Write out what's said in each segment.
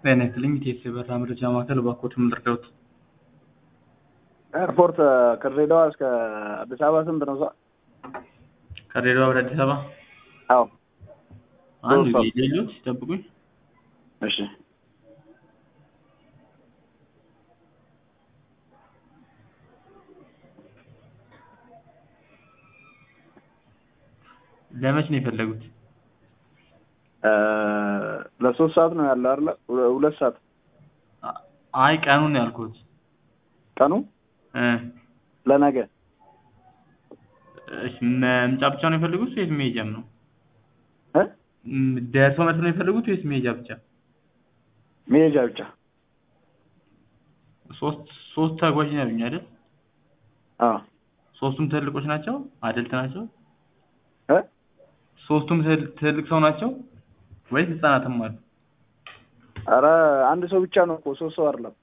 ጤና ይስጥልኝ ኢቲኤስ የበረራ መረጃ ማዕከል እባክዎት ምን ልርዳዎት? ኤርፖርት ከድሬዳዋ እስከ አዲስ አበባ ስንት ነው? ሰ- ከድሬዳዋ ወደ አዲስ አበባ አዎ አንድ ሶስት ሰው። ጊዜ ሌሎት ይጠብቁኝ። እሺ ለመች ነው የፈለጉት? እ ለሶስት ሰዓት ነው ያለው አይደለ? ሁለ- ሁለት ሰዓት አ- አይ ቀኑን ነው ያልኩት። ቀኑ እ ለነገ እሺ መምጫ ብቻ ነው የፈለጉት ወይስ መሄጃም ነው? እ ም- ደርሶ መልስ ነው የፈለጉት ወይስ መሄጃ ብቻ? መሄጃ ብቻ ሶስት ሶስት ተጓዥ ነው ያሉኝ አይደል? አዎ ሶስቱም ትልቆች ናቸው? አደልት ናቸው? እ ሶስቱም ትል- ትልቅ ሰው ናቸው ወይስ ህጻናትም አሉ? ኧረ አንድ ሰው ብቻ ነው እኮ ሶስት ሰው አይደለም።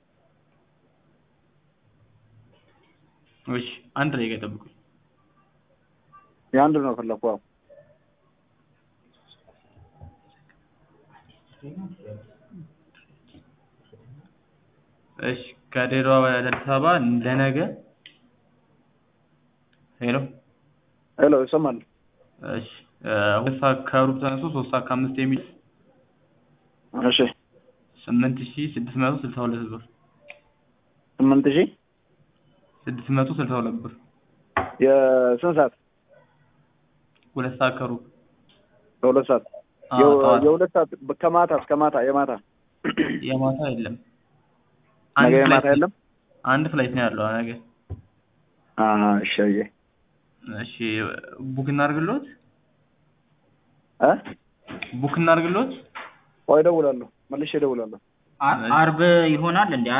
እሺ አንድ ደቂቃ ይጠብቁኝ። የአንድ ነው ፈለኩ። አዎ እሺ ከድሬዳዋ ወደ አዲስ አበባ ለነገ ሄሎ ሄሎ ይሰማል? እሺ እ ሁለት ሰዓት ከሩብ ተነስቶ ሶስት ሰዓት ከአምስት የሚል እሺ ስምንት ሺህ ስድስት መቶ ስልሳ ሁለት ብር ስምንት ሺህ ስድስት መቶ ስልሳ ሁለት ብር የስንት ሰዓት? ሁለት ሰዓት ከሩብ በሁለት ሰዓት አዎ፣ የው- ጠዋት የሁለት ሰዓት ከማታ እስከ ማታ የማታ የማታ የለም ነገ አንድ የማታ ፍላይት የለም? አንድ ፍላይት ነው ያለው ነገ አሀ እሺ አየህ እሺ ቡክ እናድርግልዎት እ ቡክ እናድርግልዎት ቆይ እደውላለሁ መልሼ እደውላለሁ። አ- አርብ ይሆናል እንዴ?